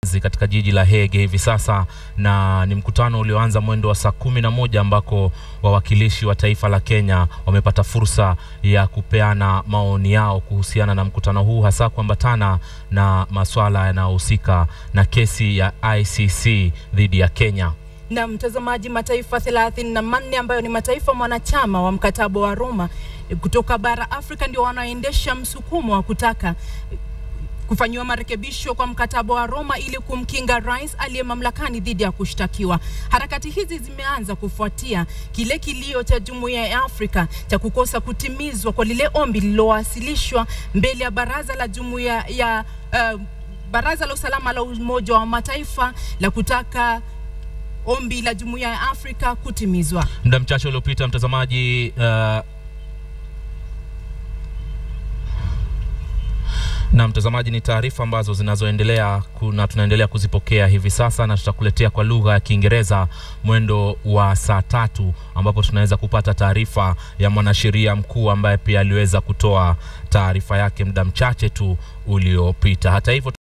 katika jiji la Hague hivi sasa, na ni mkutano ulioanza mwendo wa saa kumi na moja ambako wawakilishi wa taifa la Kenya wamepata fursa ya kupeana maoni yao kuhusiana na mkutano huu, hasa kuambatana na masuala yanayohusika na kesi ya ICC dhidi ya Kenya. Na mtazamaji, mataifa thelathini na manne ambayo ni mataifa mwanachama wa mkataba wa Roma kutoka bara Afrika ndio wanaoendesha msukumo wa kutaka kufanyiwa marekebisho kwa mkataba wa Roma ili kumkinga rais aliye mamlakani dhidi ya kushtakiwa. Harakati hizi zimeanza kufuatia kile kilio cha Jumuiya ya Afrika cha kukosa kutimizwa kwa lile ombi lililowasilishwa mbele ya baraza la Jumuiya ya uh, Baraza la Usalama la Umoja wa Mataifa la kutaka ombi la Jumuiya ya Afrika kutimizwa. Muda mchache uliopita, mtazamaji, uh, na mtazamaji, ni taarifa ambazo zinazoendelea kuna tunaendelea kuzipokea hivi sasa, na tutakuletea kwa lugha ya Kiingereza mwendo wa saa tatu ambapo tunaweza kupata taarifa ya mwanasheria mkuu ambaye pia aliweza kutoa taarifa yake muda mchache tu uliopita. Hata hivyo